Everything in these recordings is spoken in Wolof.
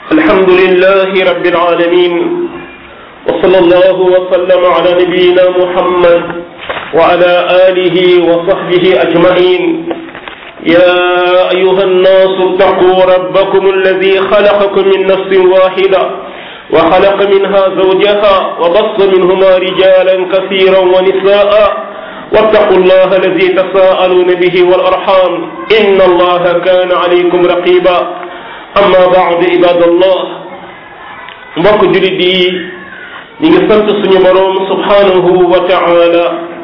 الحمد لله رب العالمين وصلى الله وسلم على نبينا محمد وعلى آله وصحبه أجمعين يا أيها الناس اتقوا ربكم الذي خلقكم من نفس واحدة وخلق منها زوجها وبص منهما رجالا كثيرا ونساء واتقوا الله الذي تساءلون به والأرحام إن الله كان عليكم رقيبا أما بعد عباد الله mbokk julit yi ñi ngi sant suñu boroom subhanahu wa ta'ala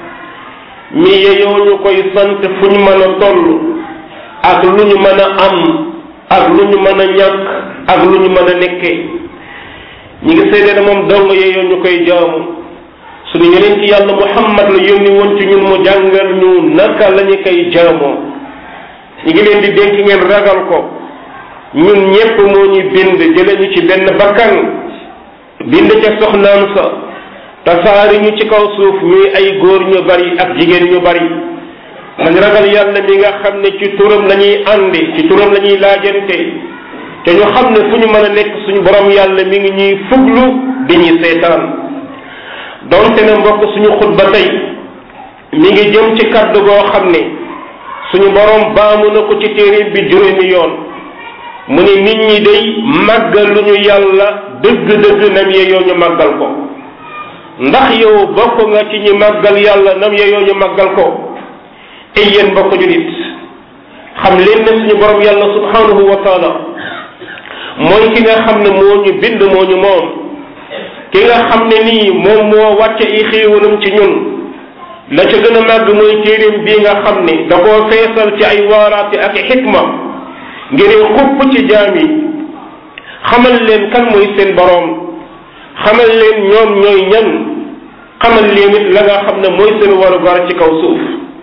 mi yeyoo ñu koy sant fu ñu mën a toll ak lu ñu mën a am ak lu ñu mën a ñàkk ak lu ñu mën a nekke ñi ngi seede ne moom dong yeyoo ñu koy jaamu suñu yeneen ci yàlla muhammad la yónni woon ci ñun mu jàngal ñu naka la ñu koy jaamoo ñi ngi leen di dénk ngeen ragal ko ñun ñépp moo ñu bind jële ñu ci benn bakkan bind ca soxnaam sa tasaari ñu ci kaw suuf ñuy ay góor ñu bari ak jigéen ñu bari man ragal yàlla mi nga xam ne ci turam la ñuy àndi ci turam la ñuy laajante te ñu xam ne fu ñu mën a nekk suñu borom yàlla mi ngi ñuy fuglu di ñuy seetaan donte ne mbokk suñu xutba tey mi ngi jëm ci kaddu goo xam ne suñu borom baamu na ko ci téere bi juróomi yoon mu ne nit ñi day màggal lu ñu yàlla dëgg-dëgg nam yeyoo ñu màggal ko ndax yow bokk nga ci ñi màggal yàlla nam yeyoo ñu màggal ko ay yéen mbokk julit xam leen ne suñu borom yàlla subhanahu wa taala mooy ki nga xam ne moo ñu bind moo ñu moom ki nga xam ne nii moom moo wàcce i xéewalam ci ñun la ca gën a màgg mooy téeréem bii nga xam ne da koo feesal ci ay waaraate ak xikma ngir xupp ci jaam yi xamal leen kan mooy seen boroom xamal leen ñoom ñooy ñan xamal leen it la nga xam ne mooy seen warugar ci kaw suuf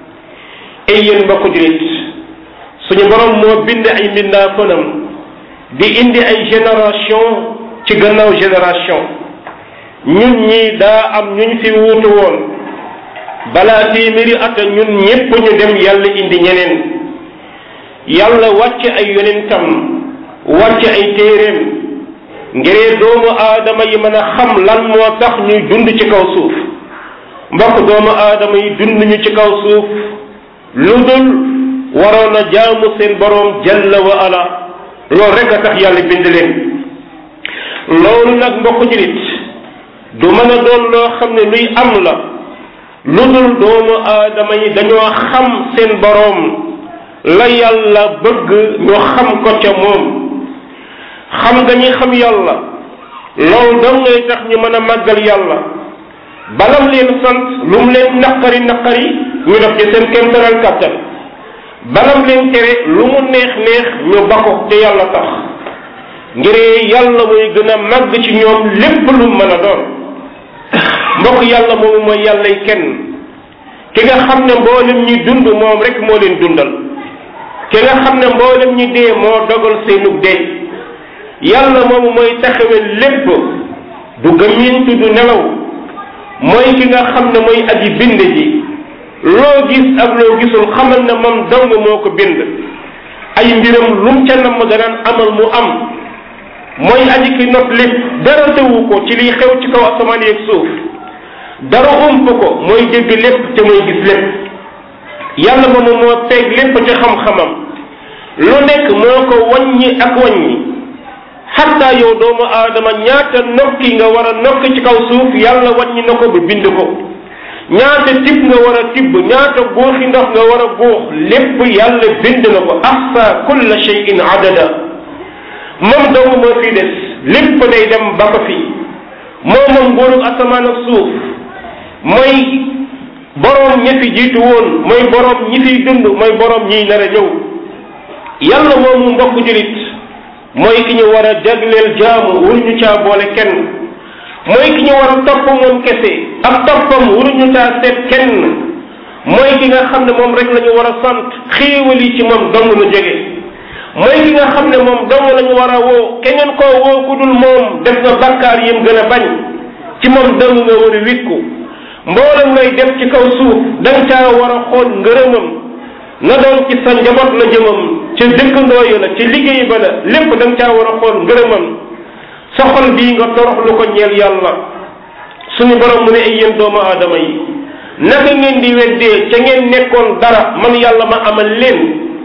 ay yéen mbokk julit suñu boroom moo bind ay mbindaa fanam di indi ay génération ci gannaaw génération ñun ñi daa am ñuñ fi wuutu woon balaa téeméeri at ñun ñépp ñu dem yàlla indi ñeneen yàlla wàcce ay yonentam wàcce ay téeréem ngiree doomu aadama yi mën a xam lan moo tax ñuy dund ci kaw suuf mbokk doomu aadama yi dund ñu ci kaw suuf lu dul waroon a jaamu seen boroom jalla wa ala loolu rek a tax yàlla bind leen loolu nag mbokk julit du mën a doon loo xam ne luy am la lu dul doomu aadama yi dañoo xam seen boroom la yàlla bëgg ñu xam ko ca moom xam nga ñi xam yàlla loolu dong ngay tax ñu mën a màggal yàlla balam leen sant lu mu leen naqari naqari ñu def ci seen kéemtaral kàttan balam leen tere lu mu neex neex ñu ba ko te yàlla tax ngir yàlla mooy gën a màgg ci ñoom lépp lu mën a doon mbokk yàlla moomu mooy yàllay kenn ki nga xam ne mboolem ñi dund moom rek moo leen dundal ki nga xam ne mboolem ñi dee moo dogal seenug dee yàlla moomu mooy taxawe lépp du gëmmintu du nelaw mooy ki nga xam ne mooy aji bind ji loo gis ak loo gisul xamal ne moom dong moo ko bind ay mbiram lum ca nam danaan amal mu am mooy aji ki not lépp dara tewu ko ci liy xew ci kaw asamaan yeeg suuf dara ump ko mooy dégg lépp te mooy gis lépp yàlla moomu moo teg lépp ci xam-xamam lu nekk moo ko wàññi ak wàññi xatta yow doomu aadama ñaata nokki nga war a nokki ci kaw suuf yàlla wàññi na ko ba bind ko ñaata tib nga war a tibb ñaata góoxi ndox nga war a góox lépp yàlla bind na ko ahsa kulla shay'in adada moom dong moo fi des lépp day dem ba ko fi moo moom nguuru asamaan ak suuf mooy boroom ñi fi jiitu woon mooy boroom ñi fiy dund mooy boroom ñiy nar a ñëw yàlla moomu mbokk julit mooy ki ñu war a jagleel jaamu waruñu caa boole kenn mooy ki ñu war a topp moom kese ak toppam waruñu caa seet kenn mooy ki nga xam ne moom rek la ñu war a sant xéewal yi ci moom dong lu jóge mooy ki nga xam ne moom dong la ñu war a woo keneen koo woo ku dul moom def nga bakkaar yim gën a bañ ci moom dong nga war a wikku mboolem ngay def ci kaw suuf da nga caa war a xool ngërëmam na doon ci sa njaboot la jëmam ci dëkkandoo yi la ci liggéey ba la lépp da nga caa war a xool ngërëmam sa xol bii nga toroxlu ko ñeel yàlla suñu borom mu ne ay yéen doomu aadama yi naka ngeen di weddee ca ngeen nekkoon dara man yàlla ma amal leen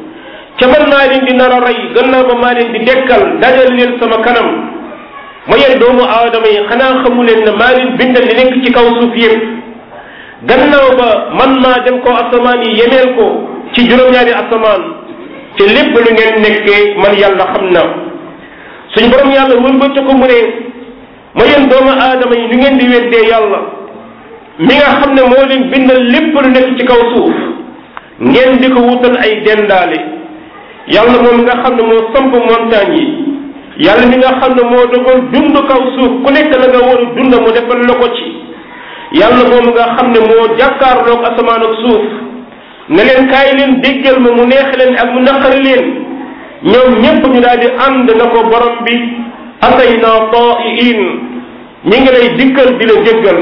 ca man maa leen di nar a rey gannaaw ba maa leen di dekkal dajal leen sama kanam ma yéen doomu aadama yi xanaa xamu leen ne maa leen bindal li nekk ci kaw suuf yëpp gannaaw ba man maa dem ko asamaan yi yemeel ko ci juróom-ñaari asamaan te lépp lu ngeen nekkee man yàlla xam na suñu borom yàlla wëlbati ko mu ne ma yéen doomu aadama yi nu ngeen di weddee yàlla mi nga xam ne moo leen bindal lépp lu nekk ci kaw suuf ngeen di ko wutal ay dendaale yàlla moom nga xam ne moo samp montagne yi yàlla mi nga xam ne moo dogal dund kaw suuf ku nekk la nga war a dund mu defal la ko ci yàlla moom nga xam ne moo jàkkaarloog asamaan ak suuf ne leen kaay leen déggal ma mu neex leen ak mu naqari leen ñoom ñépp ñu daal di ànd na ko borom bi atayna taiin ñi ngi lay dikkal di la jéggal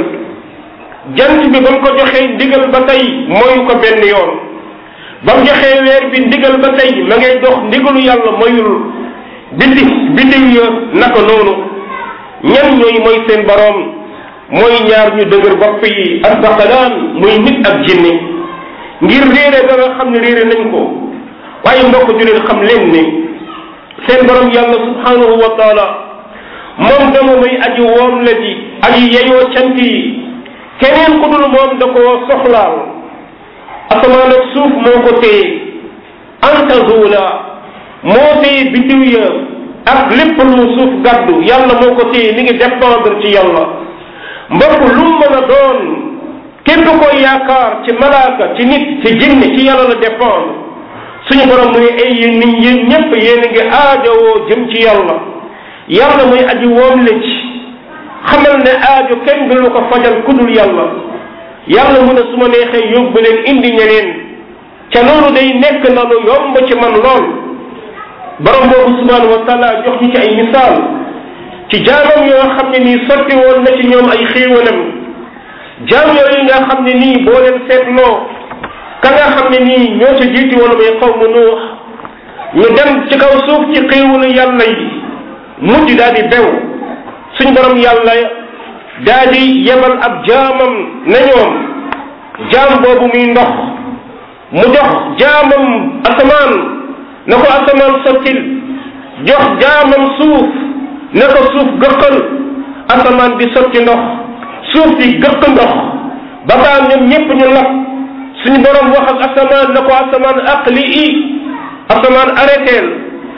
jant bi ba mu ko joxee ndigal ba tey moyu ko benn yoon ba mu joxee weer bi ndigal ba tey ma ngay dox ndigalu yàlla moyul bindi bindiw ya naka noonu ñan ñooy mooy seen borom mooy ñaar ñu dëgër bopp yi asbaqalaan muy nit ak jinne ngir réere ba nga xam ne réere nañ ko waaye mbokk juleen xam leen ne seen borom yàlla subhanahu wa taala moom dama muy aji woom la ji aji yeyoo cant yi keneen ku dul moom da koo soxlaal asamaan ak suuf moo ko téye anta zuula moo téye biddiw ya ak lépp lu suuf gàddu yàlla moo ko téye mi ngi dépendre ci yàlla mbokk lu mu mën a doon képp koy yaakaar ci malaaka ci nit ci jinne ci yàlla la dépendre suñu borom mu ne ay yéen nit yéen ñépp yéen a ngi aajowoo jëm ci yàlla yàlla muy aji woom la ci xamal ne aajo kenn du lu ko fajal kudul yàlla yàlla mu ne su ma neexee yóbbu leen indi ñeneen ca loolu day nekk na lu yomb ci man lool borom boobu subhanahu wa taala jox ñu ci ay misaal ci jaamam yoo xam ne nii sotti woon na ci ñoom ay xéewalam jaam yooyu nga xam ne nii boo leen seetloo ka nga xam ne nii ñoo ca jiiti woon may xaw mu nuux ñu dem ci kaw suuf ci xéewalu yàlla yi mujj daal di bew suñ borom yàlla daal di yebal ab jaamam na ñoom jaam boobu muy ndox mu jox jaamam asamaan na ko asamaan sottil jox jaamam suuf na ko suuf gëqal asamaan di sotti ndox suuf di gëq ndox ba baa ñoom ñépp ñu lap suñu borom wax ak asamaan na ko asamaan aqli i asamaan arrêteel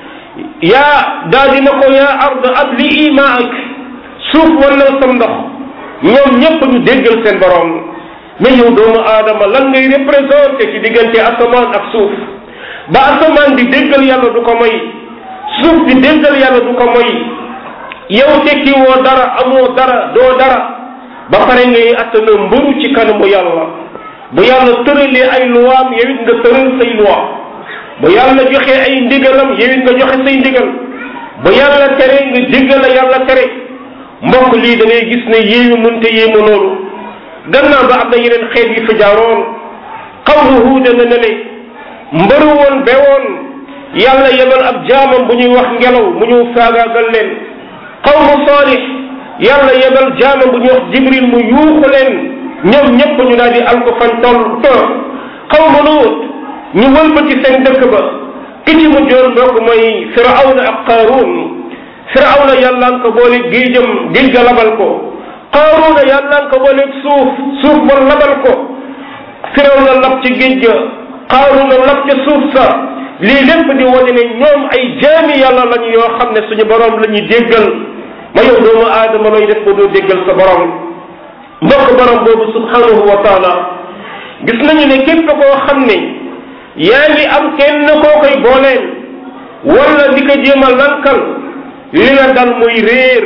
yaa daal di na ko yaa ard adli i maak suuf wannal sam ndox ñoom ñépp ñu déggal seen borom mais yow doomu aadama lan ngay représenté ci diggante asamaan ak suuf ba asamaan di déggal yàlla du ko moy suuf di déggal yàlla du ko moy yow tekki woo dara amoo dara doo dara ba pare ngay attana mbëru ci kanamu yàlla bu yàlla tëralee ay luwaam yow it nga tëral say luwa bu yàlla joxe ay ndigalam yow it nga joxe say ndigal bu yàlla tere nga jéggal la yàlla tere mbokk lii da ngay gis ne yéeyu mënte yéemu loolu gannaaw ba am na yeneen xeet yi fi jaaroon xawlu huuda na ne ne mbëru woon bewoon yàlla yebal ab jaamam bu ñuy wax ngelaw mu ñëw faagaagal leen xawmu saalix yàlla yebal jaamam bu ñuy wax jibril mu yuuxu leen ñoom ñépp ñu daal di alko fan toll toll xawmu luut ñu wëlbati seen dëkk ba ki ci mujjoon mbokk mooy firawna ak qaaruun firawna yàllaan ko boole géejam géej ga labal ko qaaruuna yàllaan ko boole suuf suuf ba labal ko firawna lab ci géej ga qaaruuna lab ca suuf sa lii lépp di wane ne ñoom ay jaami yàlla lañu yoo xam ne suñu borom la ñuy déggal ma yow doomu aadama looy def ba doo déggal sa borom mbokk borom boobu subhanahu wa taala gis nañu ne képp koo xam ne yaa ngi am kenn koo koy booleel wala di ko jéem a lankal li la dal muy réer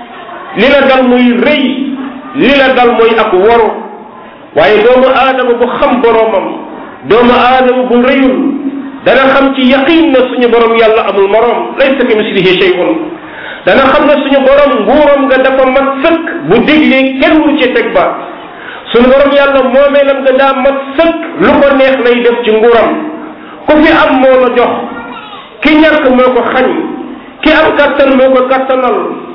li la dal muy rëy li la dal muy ak waru waaye doomu aadama bu xam boromam doomu aadama bu rëyul dana xam ci yaqin na suñu borom yàlla amul morom laysa ka mislihi shay'un dana xam ne suñu borom nguuram nga dafa mat sëkk bu diglee kenn mu ci teg ba suñu borom yàlla moomeelam nga daa mat sëkk lu ko neex lay def ci nguuram ku fi am moo la jox ki ñàkk moo ko xañ ki am kattan moo ko kattanal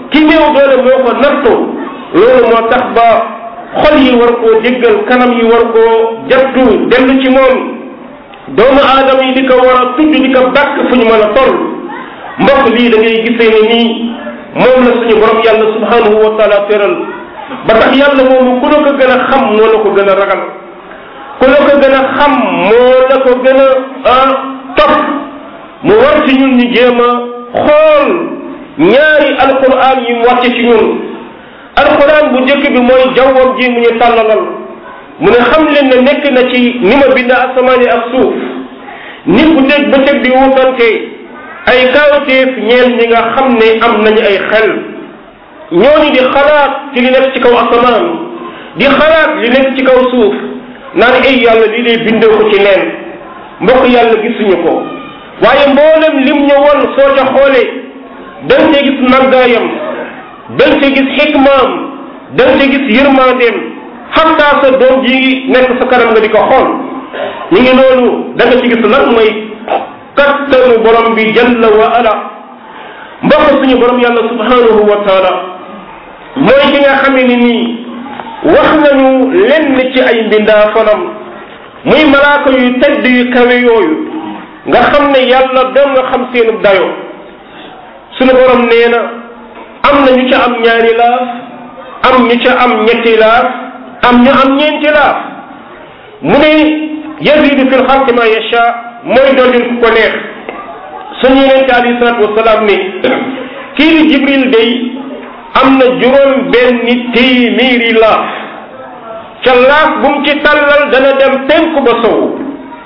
ki néew doole moo ko nattu loolu moo tax ba xol yi war koo jéggal kanam yi war koo jattu dellu ci moom doomu aadama yi di ko war a tudd di ko bàkk fu ñu mën a toll mbokk lii da ngay gisee ne nii moom la suñu borom yàlla subhanahu wa taala tëral ba tax yàlla moomu ku la ko gën a xam moo la ko gën a ragal ku la ko gën a xam moo la ko gën a topp mu war ci ñun ñu jéem a xool ñaari alquran yi mu wàcce ci ñun alquran bu njëkk bi mooy jawwam ji mu ñu tàllalal mu ne xam leen ne nekk na ci ni ma bind asamaan yi ak suuf nit bu dégg bëccëg di wutante ay kawteef ñeel ñi nga xam ne am nañu ay xel ñooñu di xalaat ci li nekk ci kaw asamaan di xalaat li nekk ci kaw suuf naan ay yàlla lii lay bindee ko ci leen mbokk yàlla gisuñu ko waaye mboolem lim ñu won soo ca xoolee dañ ca gis màggaayam dañ ca gis xikmaam dañ ca gis yërmandeem xataa sa doom ji nekk sa kanam nga di ko xool ñu ngi noonu da nga ci gis lan mooy kattanu borom bi jalla wa ala mbokk suñu borom yàlla subhanahu wa taala mooy ki nga xamee ni nii wax nañu lenn ci ay mbindaa fanam muy malaaka yu tedd yu kawe yooyu nga xam ne yàlla doo nga xam seenu dayo suñu borom nee na am na ñu ca am ñaari laaf am ñu ca am ñetti laaf am ñu am ñeenti laaf mu ne yazidu fi lxalqi ma yacha mooy dollil ku ko neex suñu yonente alayhi salatu wasalaam ni kii di jibril day am na juróom benn téeméeri laaf ca laaf bu mu ci tàllal dana dem penku ba sow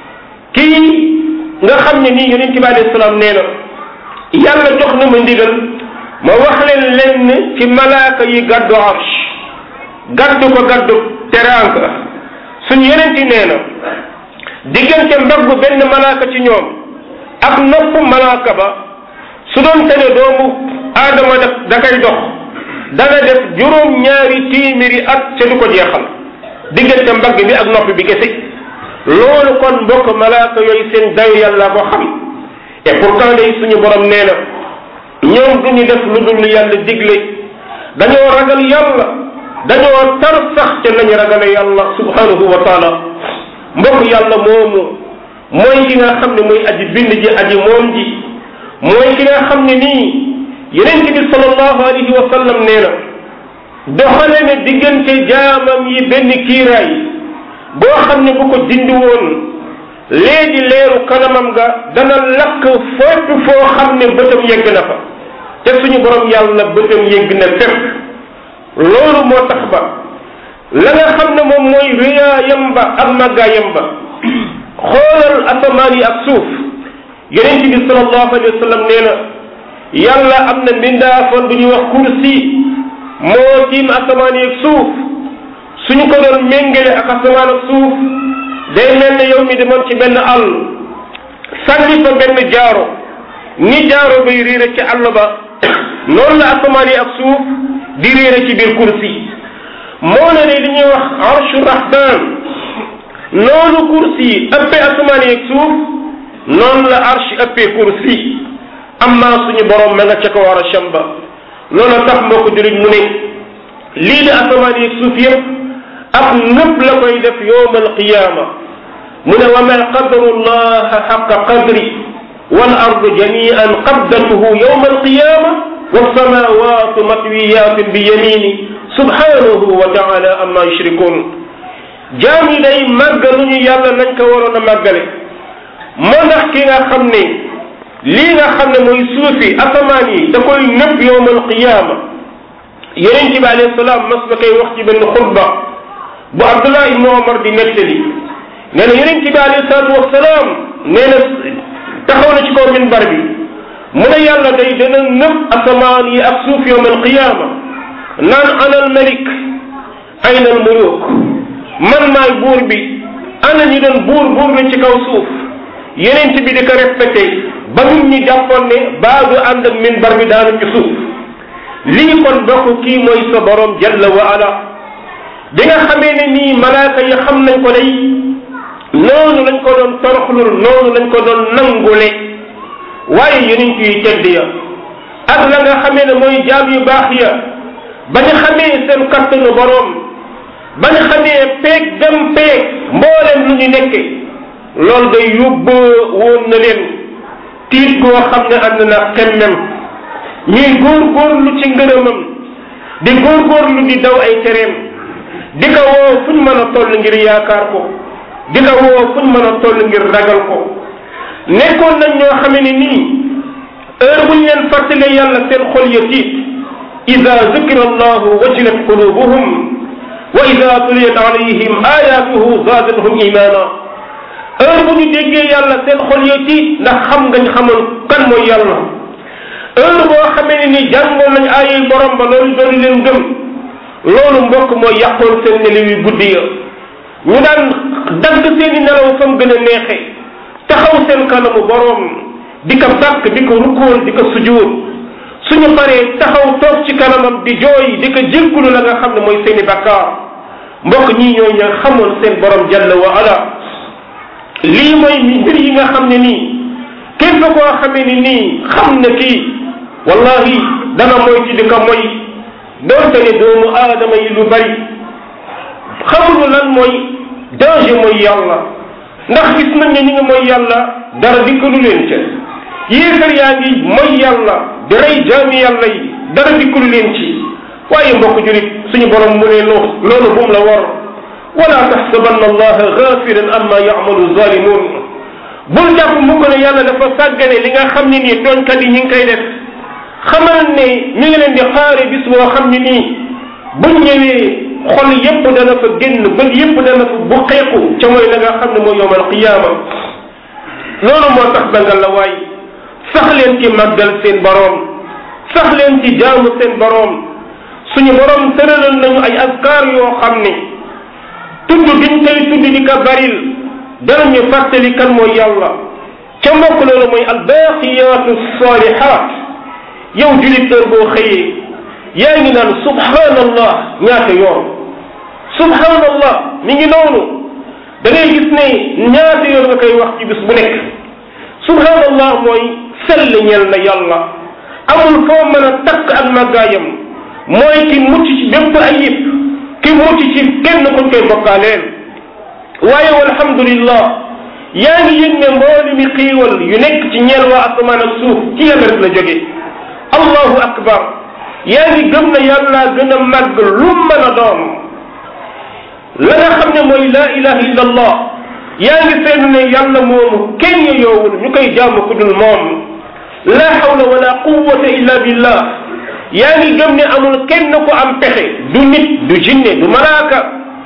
kii nga xam ne nii yonente bi alayhi salaam nee na yàlla jox na ma ndigal ma wax leen lenn ci malaaka yi gàddu arsh gàddu ko gàddu teraanga suñu yonente nee na diggante mbaggu benn malaaka ci ñoom ak nopp malaaka ba su doon tene doomu aadama def da koy dox dana def juróom ñaari téeméeri at ca du ko jeexal diggante mbagg bi ak nopp bi kese loolu kon mbokk malaaka yooyu seen dayu yàlla ko xam et pourtant day suñu borom nee na ñoom du ñu def lu dul yàlla digle dañoo ragal yàlla dañoo tar sax ca nañu ragale yàlla subhanahu wa taala mbokk yàlla moomu mooy ki nga xam ne mooy aji bind ji aji moom ji mooy ki nga xam ne nii yeneen bi sallallahu alayhi wa sallam nee na doxale ne diggante jaamam yi benn kiiraay boo xam ne bu ko dindi woon léegi leeru kanamam ga dana lakk fépp foo xam ne bëtam yegg na fa te suñu borom yàlla bëtam yegg na fépp loolu moo tax ba la nga xam ne moom mooy réyaayam ba ak màggaayam ba xoolal asamaan yi ak suuf yonent bi sallallahu alayhi wa sallam nee na yàlla am na mbindaafon bu ñuy wax kursi moo tiim asamaan yi ak suuf suñu ko doon méngale ak asamaan ak suuf day mel ne yow mi demoon ci benn àll sànni fa benn jaaro ni jaaro bay réere ci àll ba noonu la asamaan yi ak suuf di réere ci biir kursi moo ne li ñuy wax arshu rahman noonu kursi yi ëppee asamaan yi ak suuf noonu la arsh ëppee kursi amma suñu borom ma nga ca ko war a chamba loolu tax mbokk jurit mu ne lii di asamaan yi ak suuf yëpp ak nëpp la koy def yowm alqiyama mu ne wa ma qadaru llaha xaqa qadri wal ardu jamian qabdatuhu yowm alqiyama wassamawatu matwiyatin bi yamini subhanahu wa taala amma yushrikun jaam yi day màggaluñu yàlla nañ ko waroon a màggale moo ndax ki nga xam ne lii nga xam ne mooy suufi asamaan yi da koy nëpp yowmal qiyaama yonent bi alayhi salaam mas na koy wax ci benn xutba bu Abdullah ibn Omar di nettali nee na yonent bi alayhi salaatu wasalaam nee na taxaw na ci kaw minbar bi mu ne yàlla day dana nëpp asamaan yi ak suuf yowmal qiyaama naan ana al malik ayna al muluk man maay buur bi ana ñi doon buur buur la ci kaw suuf yeneen bi di ko respecté ba nit ñi jàppoon ne baa du ànd ak minbar bi daanu ci suuf lii kon bokk kii mooy sa borom jalla wa ala bi nga xamee ne nii malaaka yi xam nañ ko day noonu lañ ko doon toroxlul noonu lañ ko doon nangule waaye yeneen yi tedd ya ak la nga xamee ne mooy jaam yu baax ya bañ xamee seen kattanu boroom bañ xamee peeg dem peeg mbooleem lu ñu nekke loolu day yóbbu woon na leen tiit goo xam ne ànd na xemmem ñuy góorgóorlu ci ngërëmam di góorgóorlu di daw ay tereem di ko woo fuñ mën a toll ngir yaakaar ko di ko woo fuñ mën a toll ngir ragal ko nekkoon nañ ñoo xamee ne nii heure buñ leen fàttalee yàlla seen xol ya tiit ida zukira allahu wajilat qulubuhum wa ida tuliyat alayhim ayatuhu zaadathum imana heure bu ñu déggee yàlla seen xol ya tiit ndax xam ngañ xamoon kan mooy yàlla heure boo xamee ne ni jàngoon nañ aayey borom ba loolu doon leen gëm loolu mbokk mooy yàqoon seen nelaw yu guddi ya ñu daan dagg seen i nelaw fa mu gën a neexe taxaw seen kanamu borom di ko bàkk di ko rukkool di ko sujuur suñu paree taxaw toog ci kanamam di jooy di ko jéggulu la nga xam ne mooy seeni bakkaar mbokk ñii ñooy ña xamoon seen borom jalla wa ala lii mooy mbir yi nga xam ne nii képp koo xamee ni nii xam na kii wallahi dana mooy ci di ko moy doonte ne doomu aadama yi lu bari xamuñu lan mooy danger mooy yàlla ndax gis nañ ne ñi nga mooy yàlla dara dikkalu leen ca yéefar yaa ngi mooy yàlla di rey jaami yàlla yi dara dikkalu leen ci waaye mbokk julit suñu borom mu ne loo loolu bum la war wala taxsabanna allaha gafilan amma yamalu zalimun bul jàpp mukk ne yàlla dafa sàggane li nga xam ne nii tooñkat yi ñi ngi koy def xamal ne ñu ngi leen di xaare bis boo xam ne nii buñ ñëwee xol yépp dana fa génn bët yépp dana fa bu xeeku ca mooy la nga xam ne mooy yowmal qiyaama loolu moo tax dangal la waay sax leen ci màggal seen boroom sax leen ci jaamu seen boroom suñu boroom tëralal nañu ay askar yoo xam ne tudd diñ koy tudd di ko baril danañu fàttali kan mooy yàlla ca mbokk loolu mooy albaqiyatu salihat yow julit heure boo xëyee yaa ngi naan subhanallah ñaata yoon subhanallah mi ngi noonu da ngay gis ne ñaata yoon nga koy wax ci bis bu nekk subhanallah mooy sell ñeel na yàlla amul foo mën a takk ak màggaayam mooy ki mucc ci bépp ayib ki mucc ci kenn kuñ koy bokkaaleel waaye walhamdulillah yaa ngi yëg ne mbooli mi xiiwal yu nekk ci ñeel waa asamaan ak suuf ci yàlla rek la jóge allahu akbar yaa ngi gëm na yàlla gën a màgg lu mën a doon la nga xam ne mooy laa ilaha illa allah yaa ngi seetlu ne yàlla moomu kenn yoowul ñu koy jaamu ku dul moom la hawla wala quwwata illa billah yaa ngi gëm ne amul kenn ku am pexe du nit du jinne du malaaka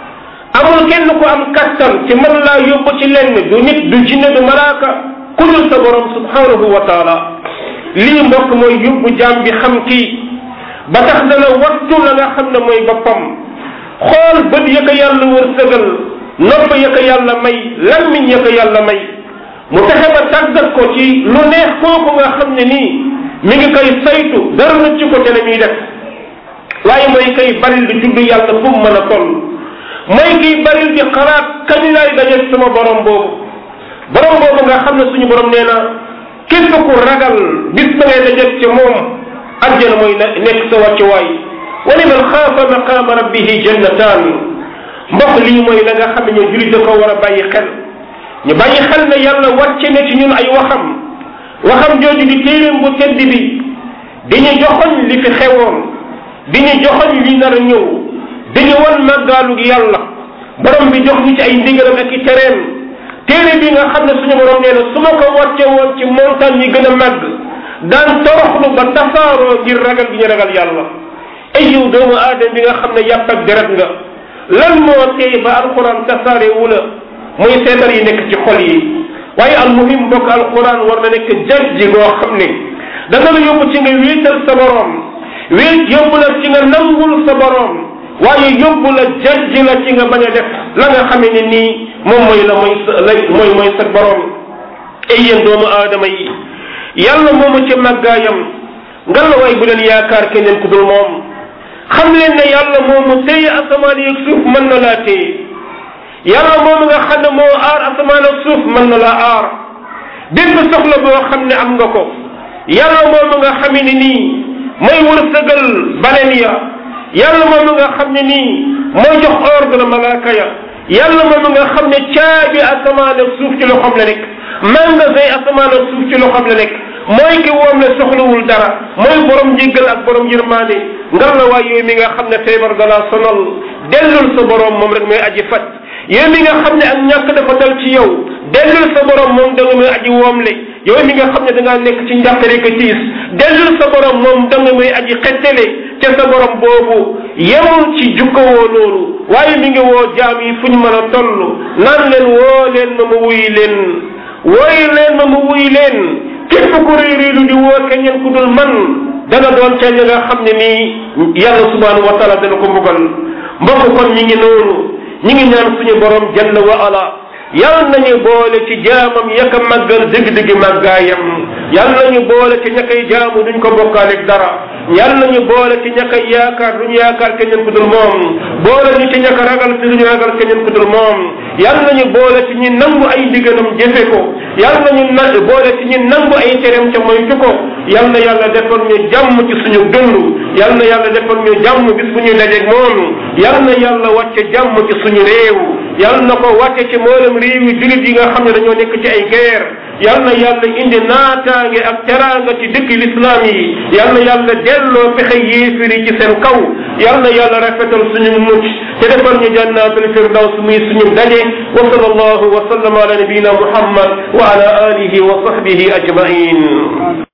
amul kenn ku am kattan ci mën laa yóbbu ci lenn du nit du jinne du malaaka ku dul sa borom subhanahu wa taala lii mbokk mooy yóbbu jaam bi xam kii ba tax dana wattu la nga xam ne mooy boppam xool bët ya ko yàlla wërsëgal nopp ya ko yàlla may lammiñ ya ko yàlla may mu fexe ba tàggat ko ci lu neex kooku nga xam ne nii mi ngi koy saytu dara na ci ko te la muy def waaye mooy koy baril di tudd yàlla fu mu mën a toll mooy kiy baril di xalaat kañ laay daje sama borom boobu borom boobu nga xam ne suñu borom nee na képp ku ragal bis ba ngay daje ci moom àjjana mooy nekk sa wàccuwaay wa liman xaafa maqaama rabbihi jannataan mbokk lii mooy la nga xam ne ñu julit da ko war a bàyyi xel ñu bàyyi xel ne yàlla wàcce na ci ñun ay waxam waxam jooju di téeréem bu tedd bi di ñu joxoñ li fi xewoon di ñu joxoñ li nar a ñëw di ñu wan màggaalug yàlla borom bi jox ñu ci ay ndigalam ak i tereem téere bi nga xam ne suñu borom nee na su ma ko wàcce woon ci montagne yi gën a màgg daan toroxlu ba tasaaroo ngir ragal gi ñu ragal yàlla ay yow doomu aadama bi nga xam ne yàpp ak deret nga lan moo tey ba alquran tasaare wu la muy seetar yi nekk ci xol yi waaye almuhim mbokk alquran war na nekk jaj ji goo xam ne dana la yóbbu ci nga wéetal sa borom wéet yóbbu la ci nga nangul sa borom waaye yóbbu la jajji la ci nga bañ a def la nga xamee ne nii moom mooy la mooy sa la mooy mooy sa borom ay yéen doomu aadama yi yàlla moomu ci màggaayam nga la way bu leen yaakaar keneen ku dul moom xam leen ne yàlla moomu téye asamaan yeeg suuf mën na laa téye yàlla moomu nga xam ne moo aar asamaan ak suuf mën na laa aar bépp soxla boo xam ne am nga ko yàlla moomu nga xam ne nii mooy wërsëgal baleen ya yàlla moomu nga xam ne nii mooy jox ordre malaaka ya yàlla moomu nga xam ne caabi asamaan ak suuf ci loxoom la nekk magasin asamaan ak suuf ci loxoom la nekk mooy ki woom le soxlawul dara mooy borom njéggal ak borom yërmaande ngar la waay yooyu mi nga xam ne feebar dalaa sonal dellul sa borom moom rek mooy aji faj yow mi nga xam ne ak ñàkk dafa dal ci yow dellul sa borom moom da nga mooy aji woomle yow mi nga xam ne da ngaa nekk ci njàqare ko tiis dellul sa borom moom da nga mooy aji xettale ca sa borom boobu yemul ci jukkowoo loolu waaye mi ngi woo jaam yi fu ñu mën a toll naan leen woo leen ma ma wuy leen wooy leen ma ma wuy leen képp ku réeréelu di woo keneen ku dul man dana doon ca ñi nga xam ne nii yàlla subhanahu wa taala dana ko mbugal mbokk kon ñi ngi noonu ñi ngi ñaan suñu borom jalla wa ala yàlla nañu boole ci jaamam yaka màggal dëgg-dëgg màggaayam yàlla nañu boole ci ña koy jaamu duñ ko bokkaaleeg dara yàlla nañu boole ci ña koy yaakaar duñ yaakaar keneen ku dul moom boole ñu ci ña ko ragal te duñu ragal keneen ku dul moom yàlla nañu boole ci ñi nangu ay ndigalam jëfe ko yàlla nañu na boole ci ñi nangu ay tereem ca moytu ko yàlla na yàlla defal ñu jàmm ci suñu dund yàlla na yàlla defal ñu jàmm bis bu ñuy dajeeg moom yàlla na yàlla wàcce jàmm ci suñu réew yàlla na ko wàcce ci mboolem réew yi jullit yi nga xam ne dañoo nekk ci ay guerre yal na yàlla indi naataange ak teraanga ci dëkk lislaam yi yal na yàlla delloo pexe yéefir yi ci seen kaw yal na yàlla rafetal suñu mucc te defal ñu jannatul firdaws muy suñu daje wa sallallahu wa sallam ala nabiyina muhammad wa ala alihi wa sahbihi ajmain